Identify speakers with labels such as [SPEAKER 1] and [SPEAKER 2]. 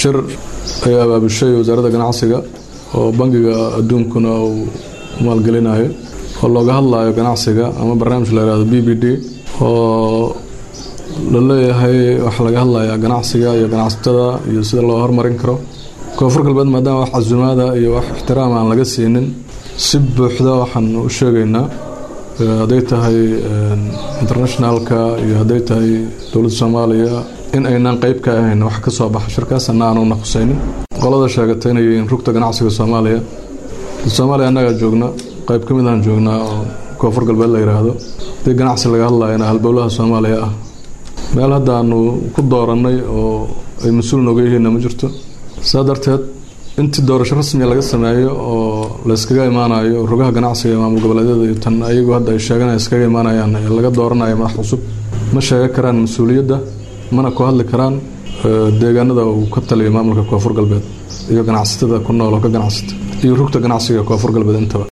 [SPEAKER 1] shir ay abaabushay wasaaradda ganacsiga oo bangiga adduunkuna uu maalgelinayo oo looga hadlayo ganacsiga ama barnaamij la yihahdo b b d oo la leeyahay waxaa laga hadlayaa ganacsiga iyo ganacsatada iyo sida loo hormarin karo koonfur galbeed maadaama wax casumaada iyo wax ixtiraam aan laga siinin si buuxda waxaan u sheegaynaa hadday tahay internationalka iyo hadday tahay dowladda soomaaliya in aynaan qeyb ka ahayn wax ka soo baxa shirkaasana aanuna khusaynin qolada sheegatay inay yihiin rugta ganacsiga soomaaliya soomaaliya annagaa joogna qeyb ka mid aan joognaa oo koonfur galbeed la yidhaahdo haddii ganacsi laga hadlayana halbowlaha soomaaliya ah meel hadda aanu ku doorannay oo ay mas-uul nooga yihiinna ma jirto saa darteed intii doorasho rasmiga laga sameeyo oo layskaga imaanayo rugaha ganacsiga ee maamul goboleedyada iyo tan ayagu hadda ay sheeganaya iskaga imaanayaan ee laga dooranayo madax cusub ma sheegan karaan mas-uuliyadda mana ku hadli karaan deegaanada uu ka taliyo maamulka koonfur galbeed iyo ganacsatada ku nool oo ka ganacsata iyo rugta ganacsiga koonfur galbeed intaba